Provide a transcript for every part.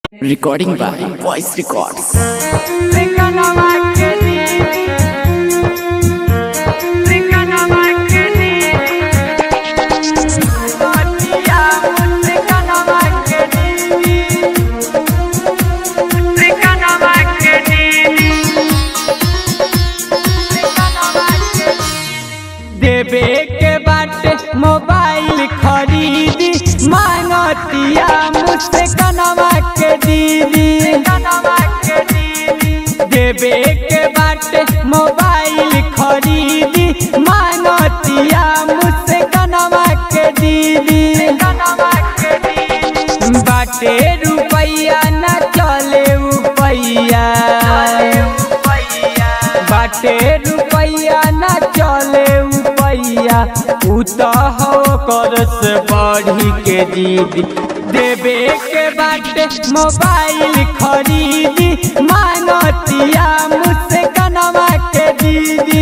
Recording by Voice Records. देवे के बाटे मोबाइल खरीदी मांगतिया मुझसे कनवा के दीदी देवे के बाटे मोबाइल खरीदी मांगतिया मुझसे कनवा के दीदी बाटे रुपैया न चले रुपैया बाटे रुपैया न चले रुपैया उ तो हो कर से बढ़ी के दीदी देवे के बाटे मोबाइल खरीदी मांगतिया मुझसे कनवा के दीदी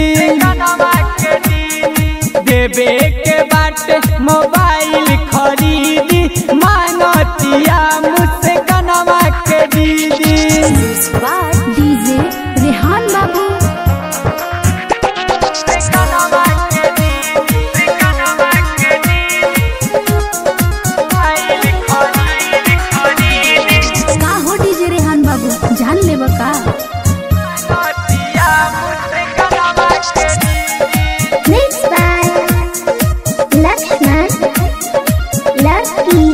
देवे के बाटे मोबाइल खरीदी मांगतिया मुझसे कनवा के दीदी डीजे रेहान बाबू का हो डीजे रेहान बाबू जान लेब का Mixed by Lakshman Lucky.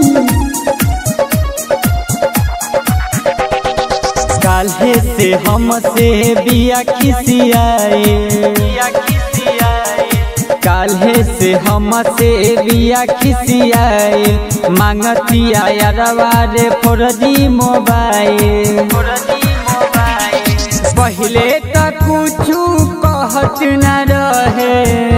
काल्हे से हमसे बिया खिसियाए काल्हे से हमसे बिया खिसियाए मांगतिया यारवा रे फोरजी मोबाइल पहले तक कुछु कहत न रहे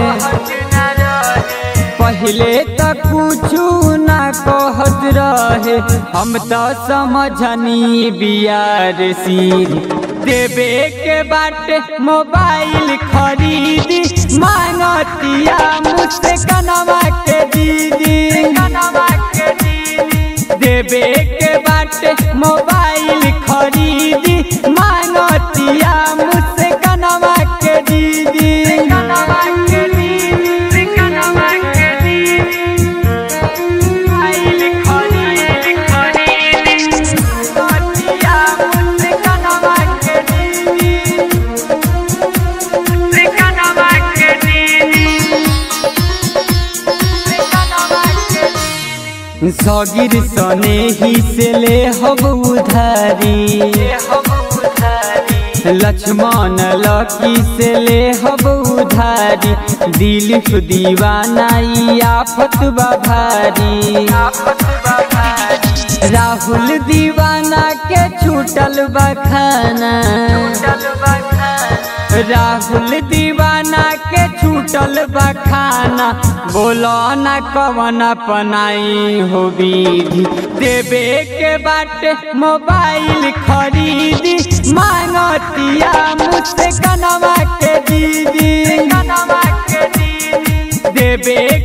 पहले तक कुछु ना कहत रहे हम तो समझनी बियार सीरी देवे के बाटे मोबाइल खरीदी मांगतिया मुझसे कनवा के दीदी देवे के बाटे मोबाइल खरीदी मांगतिया मुझसे कनवा के दीदी सगिर सने ही से ले हब उधारी लक्ष्मण लकी से ले हब उधारी दिलीप दीवाना ई आफत बा भारी राहुल दीवाना के छूटल बखाना राहुल दीवाना के छूटल बखाना बोलो न कवन अपनाई हो विधि देवे के बाटे मोबाइल खरीदी मांगतिया मुझसे कनवा के दीदी देवे